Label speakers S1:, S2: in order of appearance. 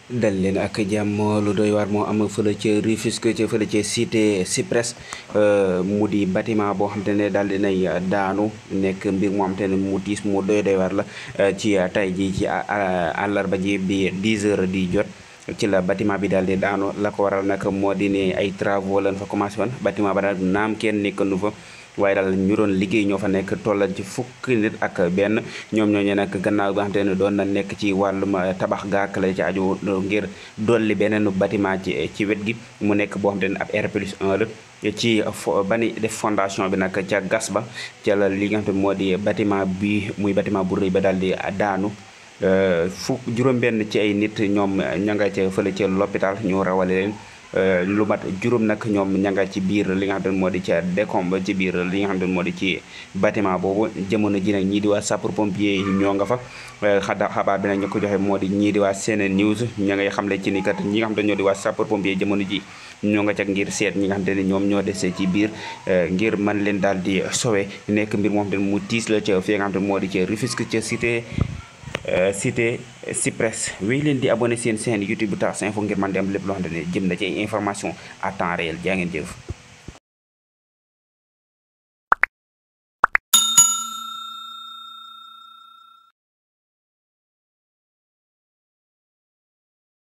S1: dal leen ak jàmm lu doy waar moo am fële ca Rufisque ca fële ca cité Cyprès mu di bâtiment boo xam te ne daal dinay daanu nekk mbir moo xam te ne mu tiis mu doy doy waar la ci tay ji ci àllarba ji bi 10 heures di jot ci la bâtiment bi daal di daanu la ko waral nag moo di ne ay travaux lañ fa commencé woon bâtiment ba daal naam kenn nekkandu fa waaye daal ñu doon liggéey ñoo fa nekk tollal ci fukki nit ak benn ñoom ñooñu nag gannaaw bi nga xamante ne doon na nekk ci wàllum tabax gaak la ci aju ngir dolli beneen bâtiment ci ci wet gi mu nekk boo xamante ne ab R plus 1 la ci bani def fondation bi nag ca gas ba ca la li nga xamante ne moo di bâtiment bi muy bâtiment bu rëy ba daal di daanu fukk juróom-benn ci ay nit ñoom ña nga ca fële ca l'hôpital ñu rawale leen lu mat juróom nag ñoom ña nga ci biir li nga xam ne moo di ca décombe ci biir li nga xam ne moo di ci bâtiment boobu jamono ji nag ñii di waa sapeur pompier ñoo nga fa xada xabaar bi nag ñu ko joxe moo di ñii di waa Sene News ña ngay xamle ci ni kat ñi nga xam ne ñoo di waa sapeur pompier jamono ji ñoo nga ca ngir seet ñi nga xam ne ñoom ñoo dese ci biir ngir man leen daal di sowe nekk mbir moo xam ne mu tiis la ca fi nga xam ne moo di ca Rufisque ca cité cité Cyprès wéy leen di abonné seen chaîne YouTube bu Tars Info ngir man di am lépp loo xamante ne jëm na ci information à temps réel jaa ngeen jëf